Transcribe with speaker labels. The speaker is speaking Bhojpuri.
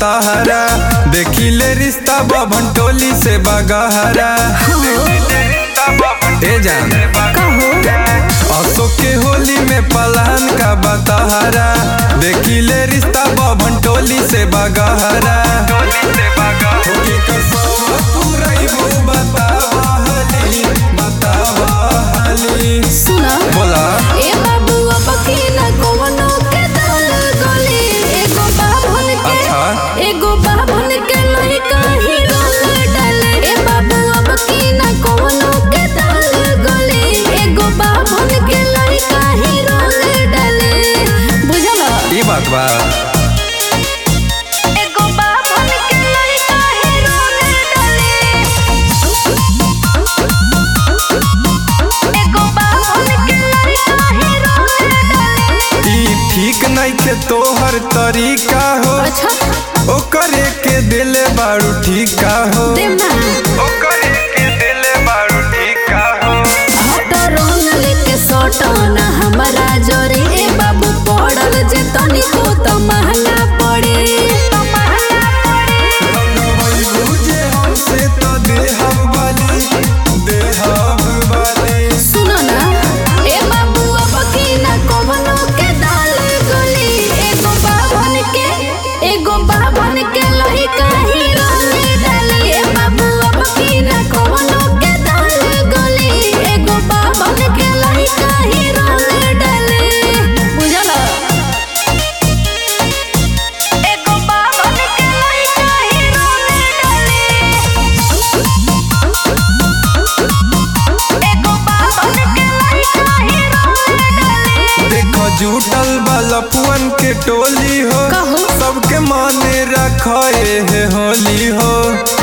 Speaker 1: बताहरा देखी ले रिश्ता बबन टोली से बगहरा ए जान
Speaker 2: कहो
Speaker 1: अशोक के होली में पलान का बताहरा देखी ले रिश्ता बबन टोली से बगहरा होके कसौआ पुरैबू बतावा हाली, बतावा हाली।
Speaker 2: सुना
Speaker 1: बोला
Speaker 2: ए बाबू अब की न कोनो के दल गली एगो बाभन के
Speaker 1: अच्छा।
Speaker 2: एगो बाभन के लइका ही रोल डाले ए बाबू अब की न कोनो के दल गली एगो बाभन के लइका ही रोल डाले बुझल
Speaker 1: ई बात बा
Speaker 2: एगो बाभन के लइका ही रोल डाले एगो बाभन के लइका ही रोल डाले
Speaker 1: ई ठीक नइखे तोहर तरीका हो
Speaker 2: अच्छा
Speaker 1: ओकरे के दिले बारू ठीका हो
Speaker 2: देव ना
Speaker 1: ओकरे के दिले बारू ठीका हो
Speaker 2: हट रंग लेके सटना हमारा जोरे ए बाबू पड़ल जे तनिको त महंगा पड़े
Speaker 1: रंगवैलू जे हमसे तो देहब वाली देहब वाली
Speaker 2: सुनो ना ए बाबू अब की ना कवनो के दाल गली एगो बाभन के एगो बाभन के लही काही रोले डाली ए बाबू अब की ना कवनो के दाल गली एगो बाभन के लही काही रोले डाली बुझल एगो बाभन के लही काही रोले डाली एगो बाभन के लही काही रोले डाली
Speaker 1: देखो जुटल बलपुअन के टोली हो
Speaker 2: कहो।
Speaker 1: सबके माने रखे है होली हो